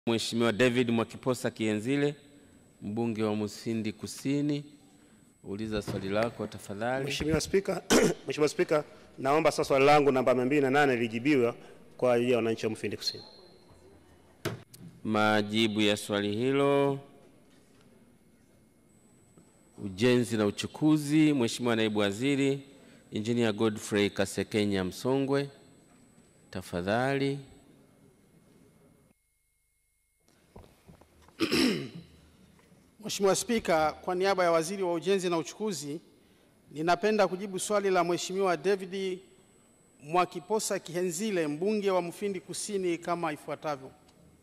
Mheshimiwa David Mwakiposa Kienzile, mbunge wa Musindi Kusini, uliza swali lako tafadhali. Mheshimiwa Spika, Mheshimiwa Spika, naomba sasa swali langu namba 208 lijibiwe kwa ajili ya wananchi wa Mufindi Kusini. Majibu ya swali hilo. Ujenzi na uchukuzi, Mheshimiwa Naibu Waziri Engineer Godfrey Kasekenya Msongwe, tafadhali. Mheshimiwa Spika, kwa niaba ya Waziri wa Ujenzi na Uchukuzi, ninapenda kujibu swali la Mheshimiwa David Mwakiposa Kihenzile, mbunge wa Mufindi Kusini kama ifuatavyo.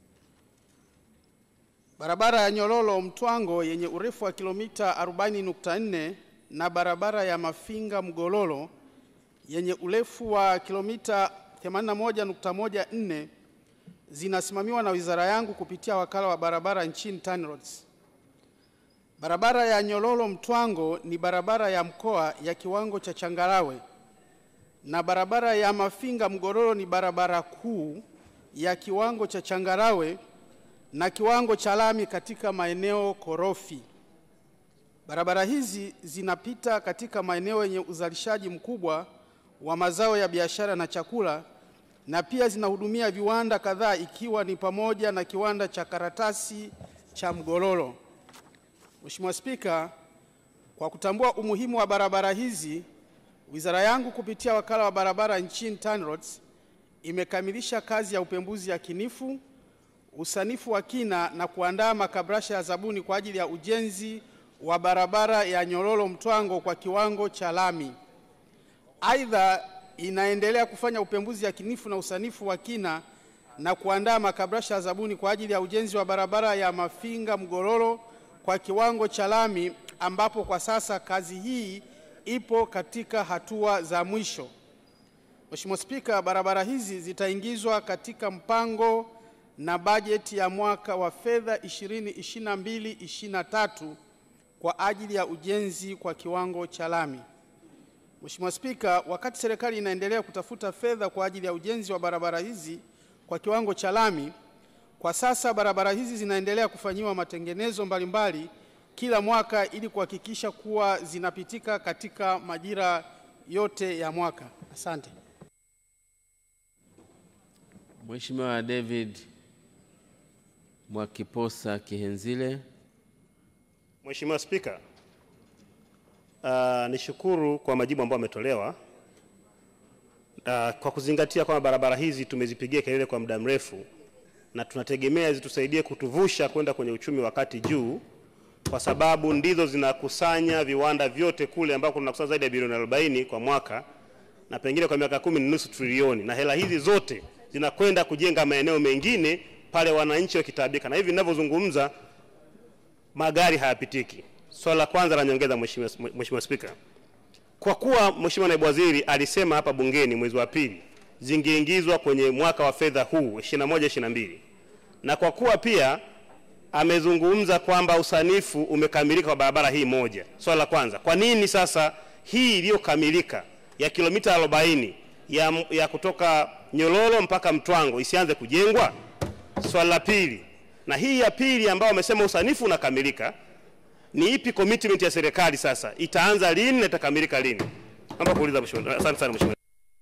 Barabara ya Nyololo Mtwango yenye urefu wa kilomita 40.4 na barabara ya Mafinga Mgololo yenye urefu wa kilomita 81.14 zinasimamiwa na wizara yangu kupitia wakala wa barabara nchini TANROADS. Barabara ya Nyololo Mtwango ni barabara ya mkoa ya kiwango cha changarawe na barabara ya Mafinga Mgololo ni barabara kuu ya kiwango cha changarawe na kiwango cha lami katika maeneo korofi. Barabara hizi zinapita katika maeneo yenye uzalishaji mkubwa wa mazao ya biashara na chakula na pia zinahudumia viwanda kadhaa ikiwa ni pamoja na kiwanda cha karatasi cha Mgololo. Mheshimiwa Spika, kwa kutambua umuhimu wa barabara hizi, wizara yangu kupitia wakala wa barabara nchini TANROADS imekamilisha kazi ya upembuzi yakinifu, usanifu wa kina na kuandaa makabrasha ya zabuni kwa ajili ya ujenzi wa barabara ya Nyololo Mtwango kwa kiwango cha lami. Aidha, inaendelea kufanya upembuzi yakinifu na usanifu wa kina na kuandaa makabrasha ya zabuni kwa ajili ya ujenzi wa barabara ya Mafinga Mgololo kwa kiwango cha lami ambapo kwa sasa kazi hii ipo katika hatua za mwisho. Mheshimiwa Spika, barabara hizi zitaingizwa katika mpango na bajeti ya mwaka wa fedha 2022-2023 kwa ajili ya ujenzi kwa kiwango cha lami. Mheshimiwa Spika, wakati serikali inaendelea kutafuta fedha kwa ajili ya ujenzi wa barabara hizi kwa kiwango cha lami, kwa sasa barabara hizi zinaendelea kufanyiwa matengenezo mbalimbali kila mwaka ili kuhakikisha kuwa zinapitika katika majira yote ya mwaka. Asante. Mheshimiwa David Mwakiposa Kihenzile. Mheshimiwa Spika, uh, nishukuru kwa majibu ambayo ametolewa. Uh, kwa kuzingatia kwamba barabara hizi tumezipigia kelele kwa muda mrefu na tunategemea zitusaidie kutuvusha kwenda kwenye uchumi wa kati juu, kwa sababu ndizo zinakusanya viwanda vyote kule ambako tunakusanya zaidi ya bilioni 40 kwa mwaka na pengine kwa miaka kumi ni nusu trilioni, na hela hizi zote zinakwenda kujenga maeneo mengine pale wananchi wakitaabika, na hivi ninavyozungumza magari hayapitiki. Swala la kwanza la nyongeza, Mheshimiwa Mheshimiwa Spika, kwa kuwa Mheshimiwa Naibu Waziri alisema hapa bungeni mwezi wa pili zingeingizwa kwenye mwaka wa fedha huu 21 22 na kwa kuwa pia amezungumza kwamba usanifu umekamilika kwa barabara hii moja, swala la kwanza, kwa nini sasa hii iliyokamilika ya kilomita 40 ya, ya kutoka Nyololo mpaka Mtwango isianze kujengwa? Swala la pili, na hii ya pili ambayo amesema usanifu unakamilika, ni ipi commitment ya serikali sasa, itaanza lini na itakamilika lini? Naomba kuuliza Mheshimiwa. Asante sana Mheshimiwa.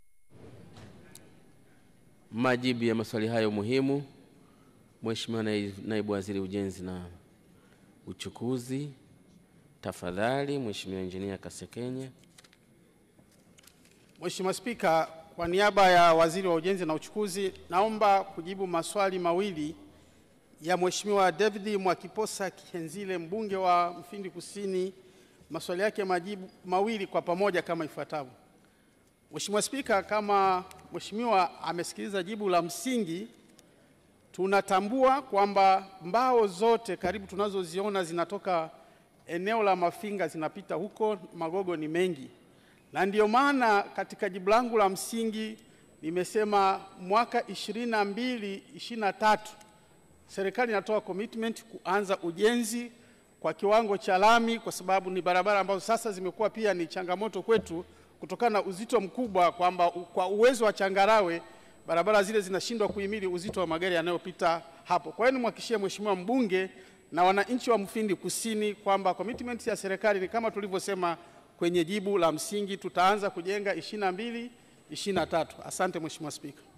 Majibu ya maswali hayo muhimu. Mheshimiwa Nai- Naibu Waziri Ujenzi na Uchukuzi, tafadhali. Mheshimiwa Injinia Kasekenya. Mheshimiwa Spika, kwa niaba ya Waziri wa Ujenzi na Uchukuzi, naomba kujibu maswali mawili ya Mheshimiwa David Mwakiposa Kihenzile, mbunge wa Mfindi Kusini, maswali yake majibu mawili kwa pamoja kama ifuatavyo. Mheshimiwa Spika, kama Mheshimiwa amesikiliza jibu la msingi, tunatambua kwamba mbao zote karibu tunazoziona zinatoka eneo la Mafinga zinapita huko, magogo ni mengi, na ndiyo maana katika jibu langu la msingi nimesema mwaka 22 23 serikali inatoa commitment kuanza ujenzi kwa kiwango cha lami, kwa sababu ni barabara ambazo sasa zimekuwa pia ni changamoto kwetu kutokana na uzito mkubwa, kwamba u- kwa uwezo wa changarawe barabara zile zinashindwa kuhimili uzito wa magari yanayopita hapo. Kwa hiyo nimhakikishie Mheshimiwa mbunge na wananchi wa Mufindi Kusini kwamba commitment ya serikali ni kama tulivyosema kwenye jibu la msingi, tutaanza kujenga 22 23. Asante Mheshimiwa Spika.